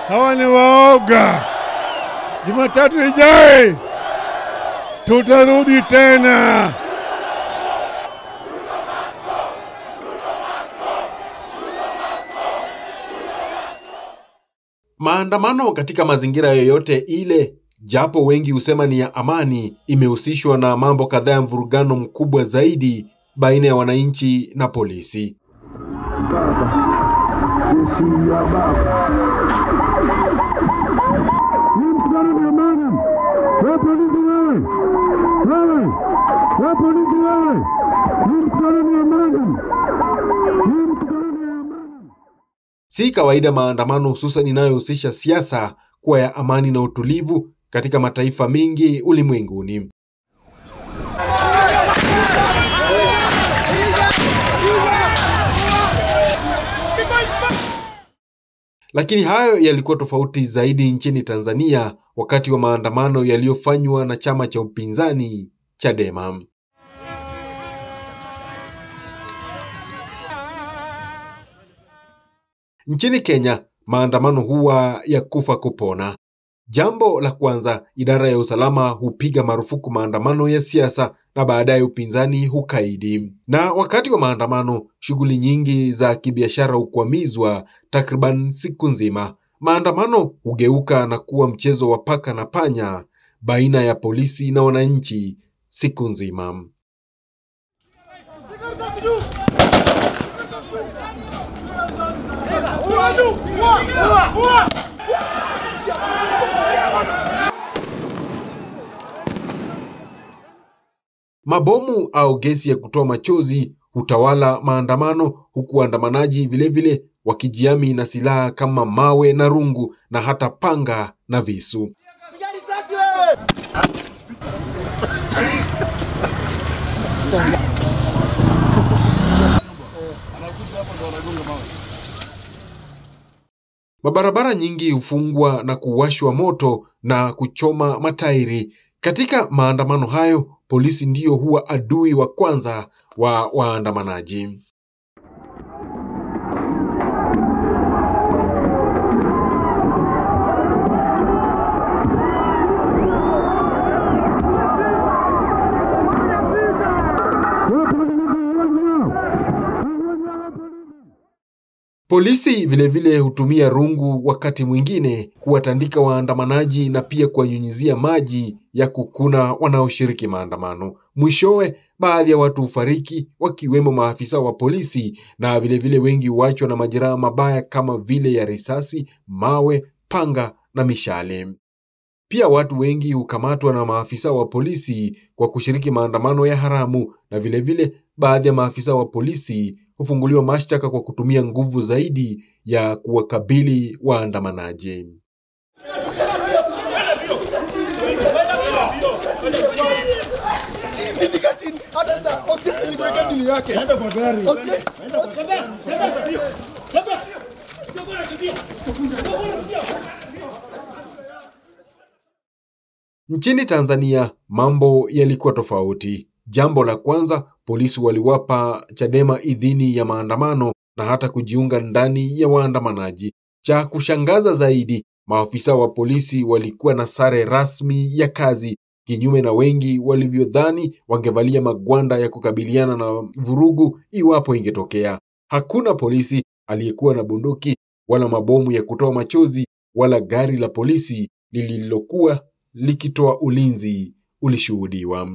hawa ni waoga. Jumatatu ijayo tutarudi tena. Maandamano katika mazingira yoyote ile, japo wengi husema ni ya amani, imehusishwa na mambo kadhaa ya mvurugano mkubwa zaidi baina ya wananchi na polisi. Si kawaida maandamano hususan inayohusisha siasa kuwa ya amani na utulivu katika mataifa mengi ulimwenguni. Lakini hayo yalikuwa tofauti zaidi nchini Tanzania wakati wa maandamano yaliyofanywa na chama cha upinzani Chadema. Nchini Kenya, maandamano huwa ya kufa kupona. Jambo la kwanza, idara ya usalama hupiga marufuku maandamano ya siasa na baadaye upinzani hukaidi. Na wakati wa maandamano, shughuli nyingi za kibiashara hukwamizwa takriban siku nzima. Maandamano hugeuka na kuwa mchezo wa paka na panya baina ya polisi na wananchi siku nzima. Mabomu au gesi ya kutoa machozi hutawala maandamano, huku waandamanaji vilevile wakijihami na silaha kama mawe na rungu na hata panga na visu. Mabarabara nyingi hufungwa na kuwashwa moto na kuchoma matairi. Katika maandamano hayo, polisi ndiyo huwa adui wa kwanza wa waandamanaji. Polisi vilevile hutumia rungu wakati mwingine kuwatandika waandamanaji na pia kuwanyunyizia maji ya kukuna wanaoshiriki maandamano. Mwishowe, baadhi ya watu hufariki wakiwemo maafisa wa polisi na vilevile wengi huachwa na majeraha mabaya kama vile ya risasi, mawe, panga na mishale. Pia watu wengi hukamatwa na maafisa wa polisi kwa kushiriki maandamano ya haramu na vilevile baadhi ya maafisa wa polisi hufunguliwa mashtaka kwa kutumia nguvu zaidi ya kuwakabili waandamanaji. Nchini Tanzania mambo yalikuwa tofauti. Jambo la kwanza, polisi waliwapa Chadema idhini ya maandamano na hata kujiunga ndani ya waandamanaji. Cha kushangaza zaidi, maafisa wa polisi walikuwa na sare rasmi ya kazi, kinyume na wengi walivyodhani wangevalia magwanda ya kukabiliana na vurugu iwapo ingetokea. Hakuna polisi aliyekuwa na bunduki wala mabomu ya kutoa machozi wala gari la polisi lililokuwa likitoa ulinzi ulishuhudiwa.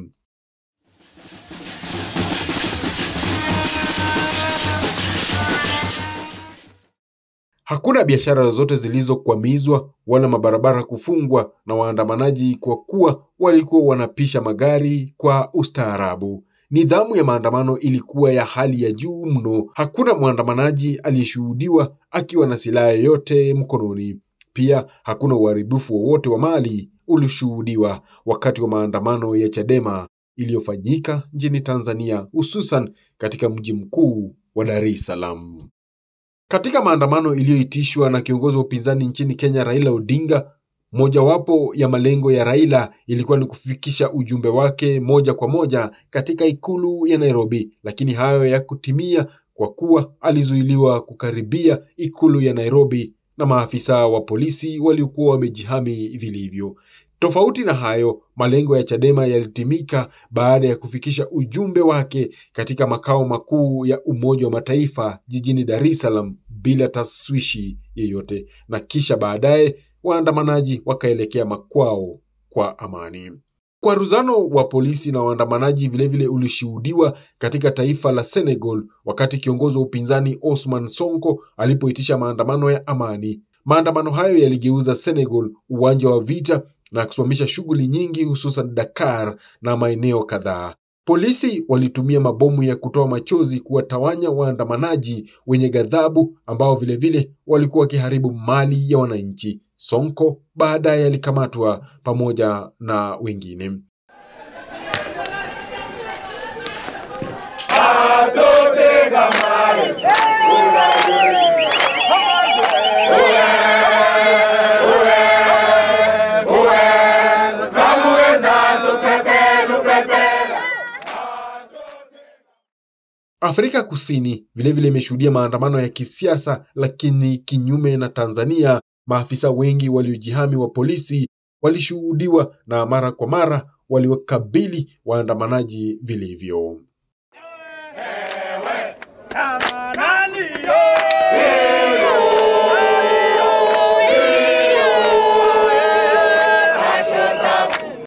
Hakuna biashara zozote zilizokwamizwa wala mabarabara kufungwa na waandamanaji kwa kuwa walikuwa wanapisha magari kwa ustaarabu. Nidhamu ya maandamano ilikuwa ya hali ya juu mno. Hakuna mwandamanaji aliyeshuhudiwa akiwa na silaha yoyote mkononi. Pia hakuna uharibifu wowote wa mali ulishuhudiwa wakati wa maandamano ya Chadema iliyofanyika nchini Tanzania, hususan katika mji mkuu wa Dar es Salaam. Katika maandamano iliyoitishwa na kiongozi wa upinzani nchini Kenya Raila Odinga, mojawapo ya malengo ya Raila ilikuwa ni kufikisha ujumbe wake moja kwa moja katika ikulu ya Nairobi, lakini hayo yakutimia kwa kuwa alizuiliwa kukaribia ikulu ya Nairobi na maafisa wa polisi waliokuwa wamejihami vilivyo. Tofauti na hayo, malengo ya Chadema yalitimika baada ya kufikisha ujumbe wake katika makao makuu ya Umoja wa Mataifa jijini Dar es Salaam bila taswishi yeyote, na kisha baadaye waandamanaji wakaelekea makwao kwa amani. Kwaruzano wa polisi na waandamanaji vilevile ulishuhudiwa katika taifa la Senegal wakati kiongozi wa upinzani Osman Sonko alipoitisha maandamano ya amani. Maandamano hayo yaligeuza Senegal uwanja wa vita na kusimamisha shughuli nyingi hususan Dakar na maeneo kadhaa. Polisi walitumia mabomu ya kutoa machozi kuwatawanya waandamanaji wenye ghadhabu ambao vilevile walikuwa wakiharibu mali ya wananchi. Sonko baadaye alikamatwa pamoja na wengine. Afrika Kusini vilevile imeshuhudia maandamano ya kisiasa, lakini kinyume na Tanzania, maafisa wengi waliojihami wa polisi walishuhudiwa na mara kwa mara waliwakabili waandamanaji vilivyo. Kama nani yo